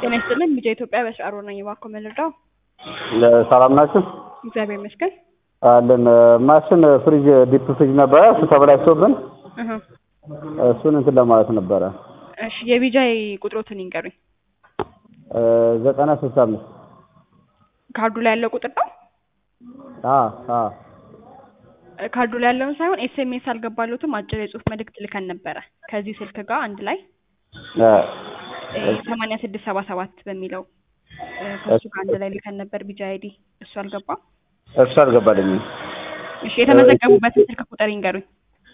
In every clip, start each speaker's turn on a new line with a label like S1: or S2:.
S1: ጤና ይስጥልን ሚዲያ ኢትዮጵያ በስራሮ ነኝ። እባክዎ መልዳው
S2: ሰላም ናችሁ?
S1: እግዚአብሔር ይመስገን።
S2: አለን ማሽን ፍሪጅ ዲፕ ፍሪጅ ነበረ እሱ ተበላሽቶብን
S1: እህ
S2: እሱን እንትን ለማለት ነበረ
S1: እሺ የቢጃይ ቁጥሮትን ይንገሩኝ።
S2: ዘጠና ስልሳ አምስት
S1: ካርዱ ላይ ያለው ቁጥር ነው።
S2: አ አ
S1: ካርዱ ላይ ያለውን ሳይሆን ኤስኤምኤስ አልገባሉትም። አጭር የጽሁፍ መልእክት ልከን ነበረ ከዚህ ስልክ ጋር አንድ ላይ ሰማንያ ስድስት ሰባ ሰባት በሚለው ከሱ ጋር አንድ ላይ ልከን ነበር። ቢጃይ አይዲ እሱ አልገባም።
S2: እሱ አልገባልኝም።
S1: እሺ የተመዘገቡበትን ስልክ ቁጥር ይንገሩኝ።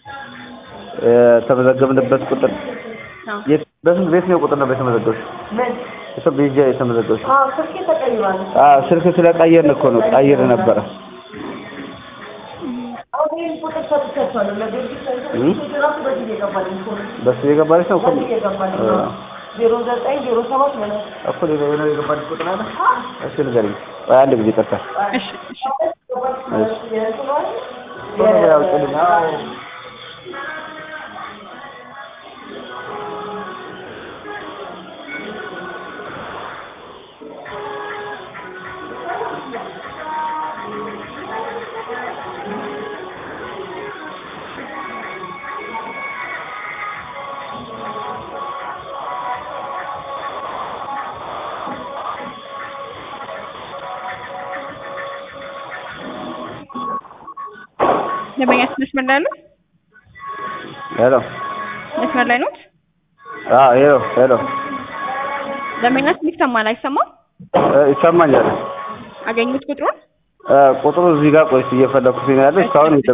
S2: የተመዘገብንበት ቁጥር
S1: አዎ
S2: የት በስንት ቤት ነው ቁጥር ነው የተመዘገብሽ? እሱ ቢጃ የተመዘገብሽ?
S3: አዎ ስልኬ ተቀይሯል።
S2: አዎ ስልክ ስለቀየርን እኮ ነው ቀይር ነበረ።
S3: አሁን ይህን ቁጥር ሰጥቻቸዋለሁ ለቤቢ ሰጥቼ ራሱ በዚህ እየገባልኝ እኮ ነው።
S2: በሱ የገባልሽ ነው እኮ
S3: በዚህ እየገባልኝ ነው። ዜሮ ዘጠኝ ዜሮ ሰባት ማለት
S2: እኮ ሌላ የሆነ የገባልሽ ቁጥር አለ? እሺ ንገሪኝ። ቆይ አንድ ጊዜ ቀርታ
S1: እሺ እሺ
S2: ያው ጥልኝ አዎ
S1: ደንበኛችን መስመር ላይ ያለው
S2: ሄሎ
S1: መስመር ላይ ኖት?
S2: አዎ ሄሎ ሄሎ
S1: ደንበኛችን ይሰማል አይሰማም?
S2: ይሰማኛል።
S1: አገኙት ቁጥሩን?
S2: ቁጥሩ እዚህ ጋር ቆይስ እየፈለኩት ነው ያለው። እስካሁን የለም።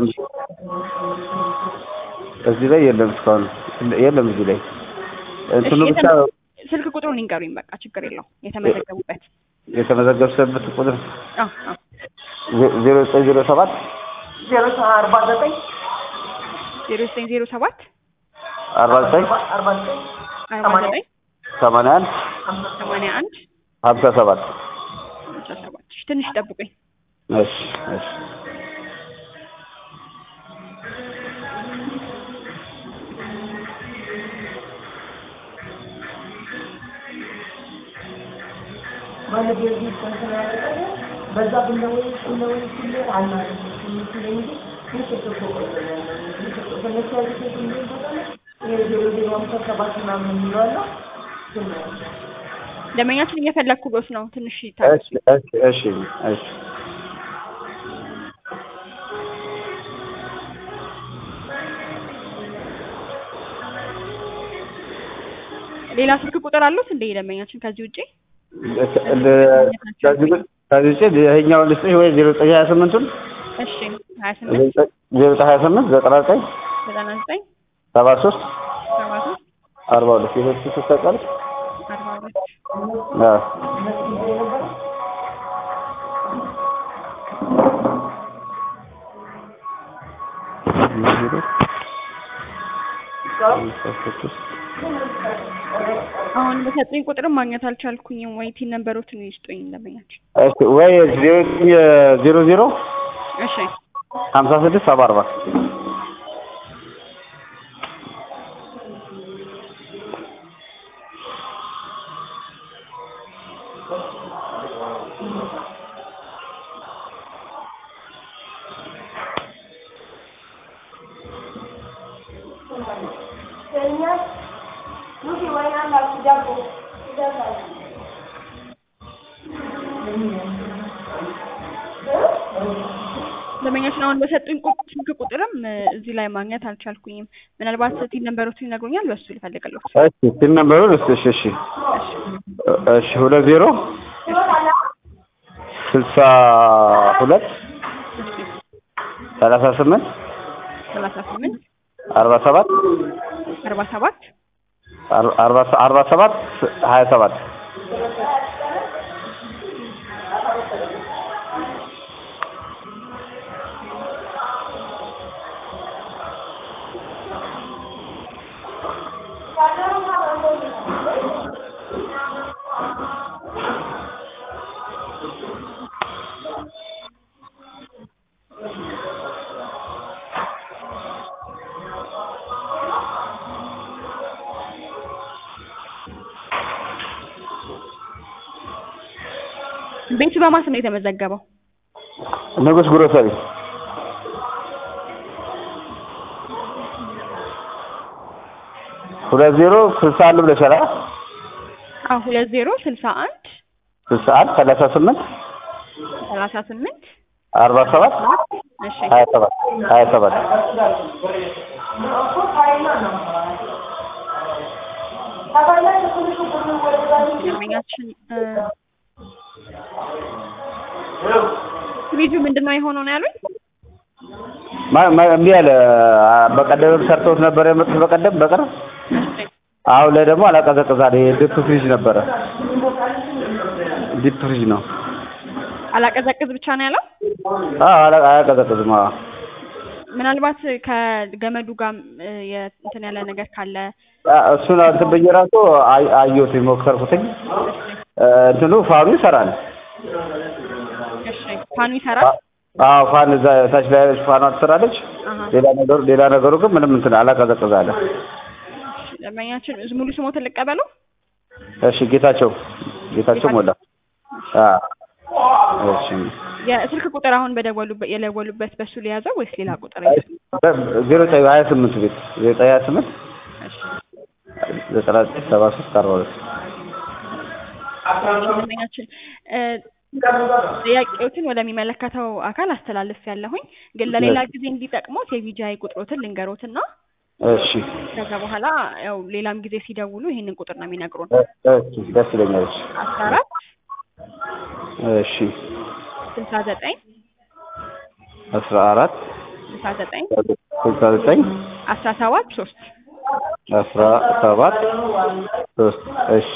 S2: እዚህ ላይ የለም። እስካሁን የለም። እዚህ ላይ እንትኑ
S1: እሺ፣
S2: ብቻ
S1: የተመ- ስልክ ቁጥሩን ይንገሩኝ። በቃ ችግር የለውም። የተመዘገቡበት
S2: የተመዘገብሽበት ቁጥር
S1: አዎ አዎ
S2: ዜሮ ዘጠኝ ዜሮ ሰባት
S3: ዜሮ አርባ ዘጠኝ
S1: ዜሮ ዘጠኝ ዜሮ ሰባት
S2: አርባ ዘጠኝ
S3: አርባ ዘጠኝ
S1: አርባ ዘጠኝ
S2: ሰማንያ አንድ
S1: ሰማንያ አንድ
S2: ሀምሳ ሰባት
S1: አስራ ሰባት እሺ፣ ትንሽ ጠብቁኝ።
S2: እሺ እሺ
S3: ማለት የዚህ እንትን ያደረገ በዛ ብለወይ ብለወይ ሲል አልማለት ሲል እንጂ ትንሽ እኮ ከነሱ ያሉት እንዴ ዜሮ ዜሮ ሃምሳ ሰባት ምናምን የሚለው አለ እሱን ነው።
S1: ደንበኛችን እየፈለግኩሎት ነው። ትንሽ ይታ
S2: እሺ እሺ እሺ እሺ
S1: ሌላ ስልክ ቁጥር አሉት እንደ ደንበኛችን ከዚህ ውጪ?
S2: ከዚህ ከዚህ ውጭ ይኸኛውን ልስጥሽ ወይ ዜሮ ዘጠኝ ሀያ ስምንቱን
S1: እሺ ሀያ ስምንት
S2: ዜሮ ዘጠኝ ሀያ ስምንት ዘጠና ዘጠኝ
S1: ዘጠና ዘጠኝ
S2: ሰባ ሶስት
S1: ሰባ ሶስት
S2: አርባ ሁለት የሶስት ሶስት ታውቃለች?
S1: አርባ ሁለት
S2: አዎ
S1: አሁን በሰጡኝ ቁጥርም ማግኘት አልቻልኩኝም። ወይ ቲን ነንበሮትን ይስጡኝ ደንበኛችን።
S2: እሺ ወይ ዜሮ ዘጠኝ ዜሮ ዜሮ
S1: እሺ
S2: ሀምሳ ስድስት ሰባ አርባ
S1: ደንበኛችን አሁን በሰጡኝ ቁ- ስልክ ቁጥርም እ፣ እዚህ ላይ ማግኘት አልቻልኩኝም። ምናልባት ቲን ነንበሮትን ይነግሩኛል። በሱ ልፈልግልዎት።
S2: እሺ ስል ነበሩን እሺ እሺ እሺ እሺ ሁለት ዜሮ ስልሳ ሁለት ሰላሳ ስምንት
S1: ሰላሳ ስምንት
S2: አርባ ሰባት
S1: አርባ ሰባት
S2: አርባ አርባ ሰባት ሀያ ሰባት
S1: ቤቱ በማን ስም ነው የተመዘገበው?
S2: ንጉስ ግሮሰሪ ሁለት ዜሮ ስልሳ አንድ ብለሻል አ
S1: አዎ ሁለት ዜሮ ስልሳ አንድ
S2: ስልሳ አንድ ሰላሳ ስምንት
S1: ሰላሳ ስምንት
S2: አርባ ሰባት
S1: እሺ
S2: ሀያ ሰባት ሀያ ሰባት
S1: ደንበኛችን እ ፍሪጁ ምንድን ነው የሆነው ነው ያሉኝ?
S2: ማ- ማ- እምቢ አለ አ- በቀደምም ሰርተውት ነበር የመጡት በቀደም በቅርብ
S1: እሺ
S2: አሁን ላይ ደግሞ አላቀዘቅዝ አለ ዲፕ ፍሪጅ ነበረ ዲፕ ፍሪጅ ነው
S1: አላቀዘቅዝ ብቻ ነው ያለው።
S2: አዎ አላ- አያቀዘቅዝም አዎ
S1: ምናልባት ከገመዱ ጋር እ የ- እንትን ያለ ነገር ካለ
S2: አ- እሱን እንትን ብዬ ራሱ አይ- አየሁት ሞከርኩትኝ እ እንትኑ ፋኑ ይሰራል
S1: እሺ ፋኑ ይሰራል።
S2: አዎ ፋን እዛ ታች ላይ ያለች ፋኗ ትሰራለች
S1: አሀ
S2: ሌላ ነገሩ ሌላ ነገሩ ግን ምንም እንትን አላቀዘቅዝ አለ
S1: ደንበኛችን ሙሉ ስሞትን ልቀበለው።
S2: እሺ ጌታቸው ጌታቸው ሞላ አዎ እሺ
S1: የስልክ ቁጥር አሁን በደወሉበት የደወሉበት በሱ ሊያዘው ወይስ ሌላ ቁጥር?
S2: ዜሮ ዘጠኝ ሀያ ስምንት ቤት ዜሮ ዘጠኝ ሀያ ስምንት
S1: እሺ
S2: ዘጠና ዘጠኝ ሰባ ሶስት አርባ ሁለት
S1: ደንበኛችን እ ጥያቄዎትን ወደሚመለከተው አካል አስተላልፍ ያለሁኝ ግን ለሌላ ጊዜ እንዲጠቅሞት የቪጂአይ ቁጥሮትን ልንገሮትና
S2: እሺ
S1: ከዛ በኋላ ያው ሌላም ጊዜ ሲደውሉ ይሄንን ቁጥር ነው የሚነግሩን።
S2: እሺ ደስ ይለኛል እሺ
S1: አስራ አራት
S2: እሺ
S1: ስልሳ ዘጠኝ
S2: አስራ አራት
S1: ስልሳ ዘጠኝ
S2: ስልሳ ዘጠኝ
S1: አስራ ሰባት ሶስት
S2: አስራ ሰባት ሶስት እሺ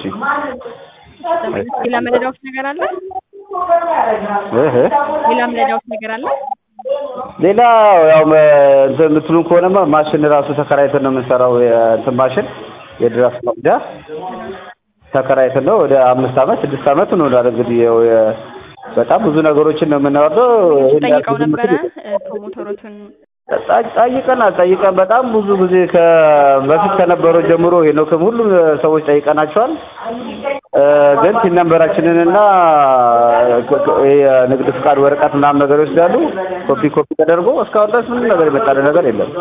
S1: ሌላ መረዳውት ነገር አለ?
S2: እህ
S1: ሌላ መረዳውት ነገር አለ?
S2: ሌላ ያው መ- እንትን የምትሉን ከሆነማ ማሽን ራሱ ተከራይተን ነው የምንሰራው የእንትን ማሽን የድራፍት መቅጃ ተከራይተን ነው ወደ አምስት አመት ስድስት አመት እንሆናለን እንግዲህ ያው የ- በጣም ብዙ ነገሮችን ነው የምናወርደው ይሄን ያህል
S1: ጠይቀው
S2: ብዙ
S1: ነበረ
S2: ምትል-
S1: እ ፕሮሞተሮትን
S2: ጠ- ጠይቀናል ጠይቀን በጣም ብዙ ጊዜ ከ በፊት ከነበረው ጀምሮ ሄኖክም ሁሉም ሰዎች ጠይቀናቸዋል እ ግን ቲን ነንበራችንንና ክ- ክ- የንግድ ፍቃድ ወረቀት ምናምን ነገር ይወስዳሉ ኮፒ ኮፒ ተደርጎ እስካሁን ድረስ ምንም ነገር የመጣልን ነገር የለም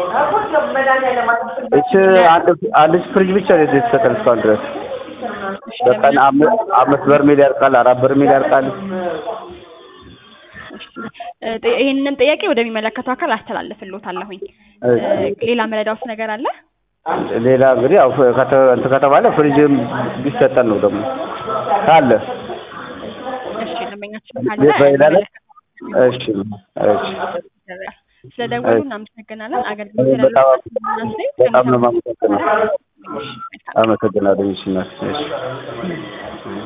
S2: እች አንድ አንድ ፍሪጅ ብቻ ነው የተሰጠን እስካሁን ድረስ በቀን አም- አምስት በርሜል ያልቃል አራት በርሜል ያልቃል
S1: እ ጥ- ይሄንን ጥያቄ ወደሚመለከተው አካል አስተላልፍልዎታለሁኝ። እ ሌላ መረዳውት ነገር አለ?
S2: ሌላ እንግዲህ ያው ከተ- እንትን ከተባለ ፍሪጅም ቢሰጠን ነው ደግሞ ካለ
S1: እሺ ደንበኛችን ካለ
S2: ቤት በሌላ ላይ?
S1: የሚመለከተው
S2: እሺ እሺ
S1: ስለደወሉ እናመሰግናለን። አገልግሎት
S2: በጣም
S1: ስላሉት
S2: በጣም ነው የማመሰግነው። አመሰግናለሁ። እሺ እናት፣ እሺ